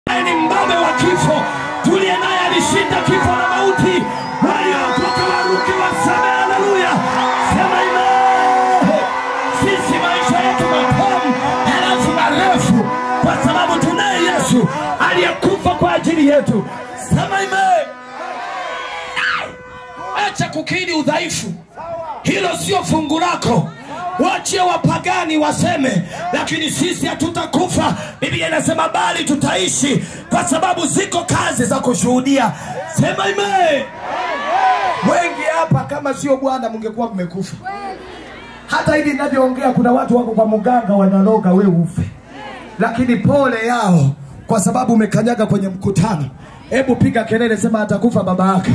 ni mbabe wa kifo, tuliye naye alishinda kifo na mauti. Waliokoka waruke waseme haleluya, sema amen. Sisi maisha yetu matamu halafu marefu, kwa sababu tunaye Yesu aliyekufa kwa ajili yetu. Sema amen. Acha kukiri udhaifu, hilo sio fungu lako. Wachie wapagani waseme, lakini sisi hatutakufa. Biblia inasema bali tutaishi, kwa sababu ziko kazi za kushuhudia. Sema amen. Wengi hapa kama sio Bwana mngekuwa mmekufa. Hata hivi ninavyoongea, kuna watu wako kwa mganga wanaloga we ufe, lakini pole yao kwa sababu umekanyaga kwenye mkutano. Hebu piga kelele, sema atakufa baba yake.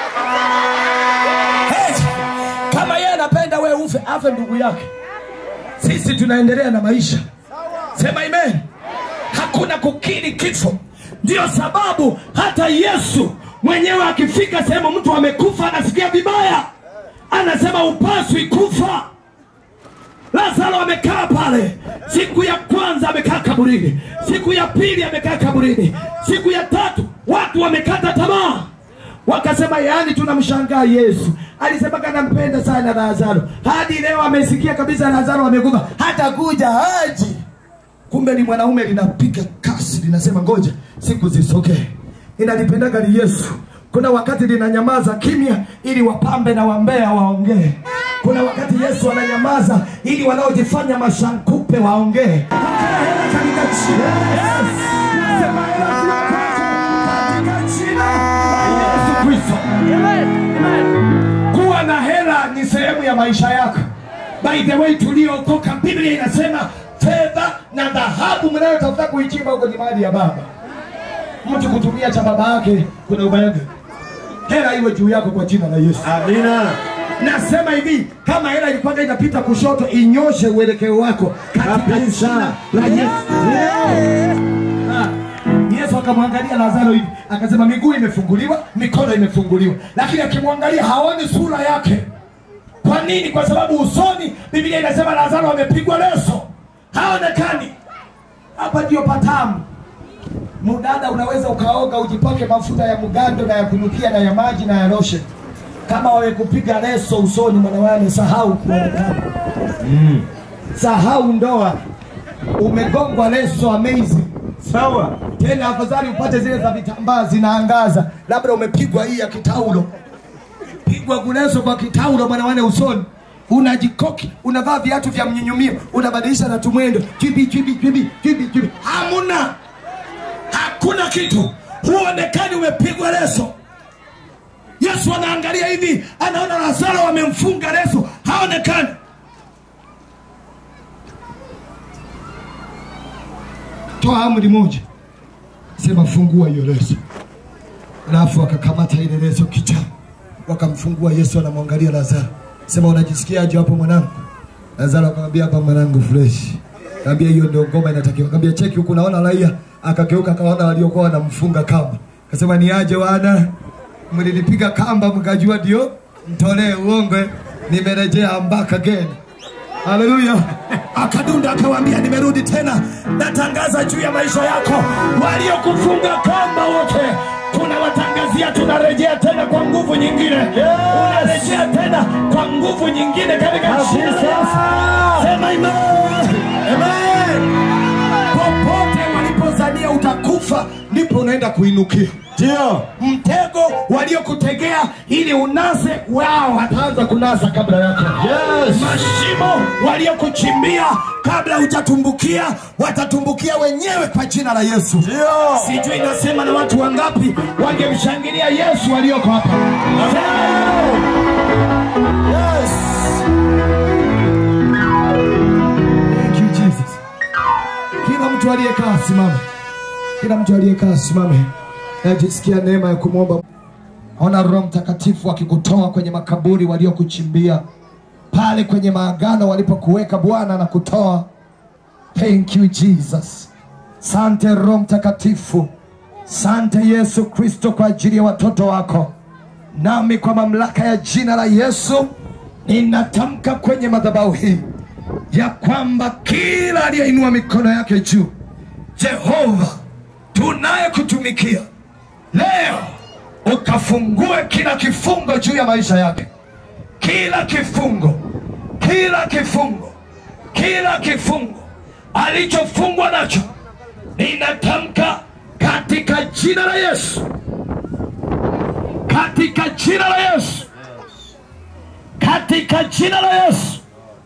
Hey, kama yeye anapenda we ufe, afe ndugu yake. Sisi tunaendelea na maisha. Sema amen. Hakuna kukiri kifo. Ndiyo sababu hata Yesu mwenyewe akifika sehemu mtu amekufa anasikia vibaya, anasema upaswi kufa. Lazaro amekaa pale, siku ya kwanza amekaa kaburini, siku ya pili amekaa kaburini, siku ya tatu watu wamekata tamaa, wakasema yaani, tunamshangaa Yesu alisema kanampenda sana Lazaro, hadi leo amesikia kabisa Lazaro amekufa, hata kuja haji. Kumbe ni mwanaume linapiga kasi, linasema ngoja siku zisogee. Inalipendaga ni Yesu. Kuna wakati linanyamaza kimya ili wapambe na wambea waongee. Kuna wakati Yesu ananyamaza ili wanaojifanya mashankupe waongee. Pokea hela katika jina la Yesu. Nasema hela sio kwako, katika jina la Yesu Kristo. Kuwa na hela ni sehemu ya maisha yako. By the way, tuliokoka, Biblia inasema fedha na dhahabu mnayotafuta kuichimba huko ni mali ya Baba. Mtu kutumia cha baba yake kuna ubaya. Hela iwe juu yako kwa jina la Yesu. Amina. Nasema hivi, kama hela ilikuwa inapita kushoto, inyoshe uelekeo wako katika Kabisa. jina la Yesu. Ah, Yesu akamwangalia Lazaro hivi, akasema miguu imefunguliwa, mikono imefunguliwa, lakini akimwangalia haoni sura yake. Kwa nini? Kwa sababu usoni, Biblia inasema Lazaro amepigwa leso, haonekani. Hapa ndio patamu. Mudada, unaweza ukaoga ujipake mafuta ya mgando na ya kunukia na ya maji na ya lotion. Kama wamekupiga leso usoni, mwanawane, sahau kuonekana, sahau ndoa, umegongwa leso amazing Sawa. tena afadhali upate zile za vitambaa zinaangaza, labda umepigwa hii ya kitaulo, pigwa kuleso kwa kitaulo mwanawane usoni, unajikoki, unavaa viatu vya mnyunyumio, unabadilisha na tumwendo chibi chibi chibi chibi chibi, hamuna, hakuna kitu, huonekani, umepigwa leso. Yesu anaangalia hivi, anaona Lazaro wamemfunga leso, haonekani. Toa amri moja, sema fungua hiyo leso. Alafu akakamata ile leso kicha, wakamfungua. Yesu anamwangalia Lazaro, sema unajisikiaje hapo mwanangu? Lazaro akamwambia hapa mwanangu fresh. Kaambia hiyo ndio ngoma inatakiwa. Kaambia cheki huku naona raia. Akageuka akaona waliokuwa wanamfunga kamba. Akasema ni aje wana? Mlinipiga kamba mkajua ndio mtolee uongo. Nimerejea back again. Haleluya. Akadunda akawaambia, nimerudi tena, natangaza juu ya maisha yako, waliokufunga kamba wote tunawatangazia, tunarejea tena kwa nguvu nyingine. Unarejea tena kwa nguvu nyingine katika jina la Yesu. Sema amen. Amen. Popote walipozania utakufa, ndipo unaenda kuinukia Ndio. mtego waliokutegea ili unase wao wataanza kunasa kabla yako. Yes. Mashimo waliokuchimbia kabla hujatumbukia watatumbukia wenyewe kwa jina la Yesu. Ndio. Sijui nasema na watu wangapi wangemshangilia Yesu walioko hapa. Yes. Thank you Jesus. Kila mtu aliyekaa simama, kila mtu aliyekaa simame. Najisikia neema ya kumwomba. Ona Roho Mtakatifu akikutoa kwenye makaburi waliokuchimbia pale kwenye maagano walipokuweka Bwana na kutoa. Thank you Jesus. Sante Roho Mtakatifu, sante Yesu Kristo kwa ajili ya watoto wako. Nami kwa mamlaka ya jina la Yesu ninatamka kwenye madhabahu hii ya kwamba kila aliyeinua mikono yake juu, Jehova tunayekutumikia leo, ukafungue kila kifungo juu ya maisha yake, kila kifungo, kila kifungo, kila kifungo alichofungwa nacho, ninatamka katika jina la Yesu, katika jina la Yesu, katika jina la Yesu,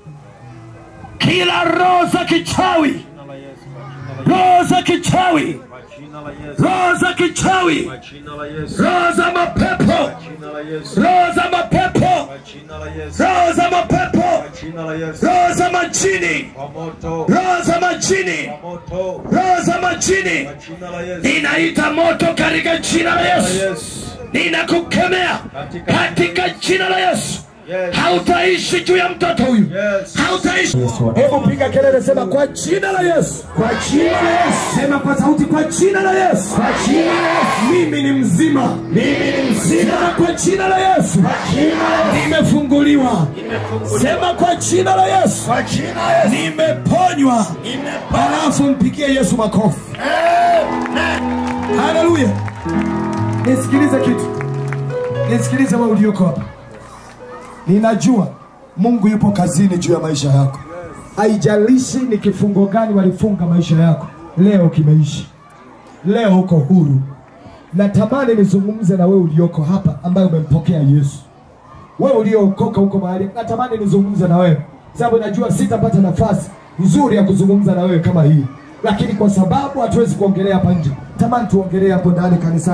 kila roho za kichawi, roho za kichawi, roho za kichawi, roho za mapepo, roho za mapepo, roho za mapepo, roho za majini, roho za majini, roho za majini, ninaita moto katika jina la Yesu, ninakukemea katika jina la Yesu. Hautaishi juu ya mtoto huyu, hautaishi. Hebu piga kelele, sema kwa jina la Yesu, Kwa jina la Yesu. sema kwa sauti, kwa jina la Yesu, Kwa jina la Yesu. mimi ni mzima, Mimi ni mzima. sema kwa jina la Yesu, Kwa jina la Yesu. nimefunguliwa, Nimefunguliwa. sema kwa jina la Yesu, Kwa jina la Yesu. nimeponywa. Nimepona. Alafu mpigie Yesu makofi. Amen. Haleluya! Nisikilize kitu, nisikilize wewe ulioko hapa. Ninajua Mungu yupo kazini juu ya maisha yako. Haijalishi ni kifungo gani walifunga maisha yako, leo kimeisha, leo uko huru. Natamani nizungumze na wewe ulioko hapa ambaye umempokea Yesu, wewe uliookoka huko mahali, natamani nizungumze na wewe sababu najua sitapata nafasi nzuri ya kuzungumza na wewe kama hii, lakini kwa sababu hatuwezi kuongelea hapa nje, tamani tuongelee hapo ndani kanisa.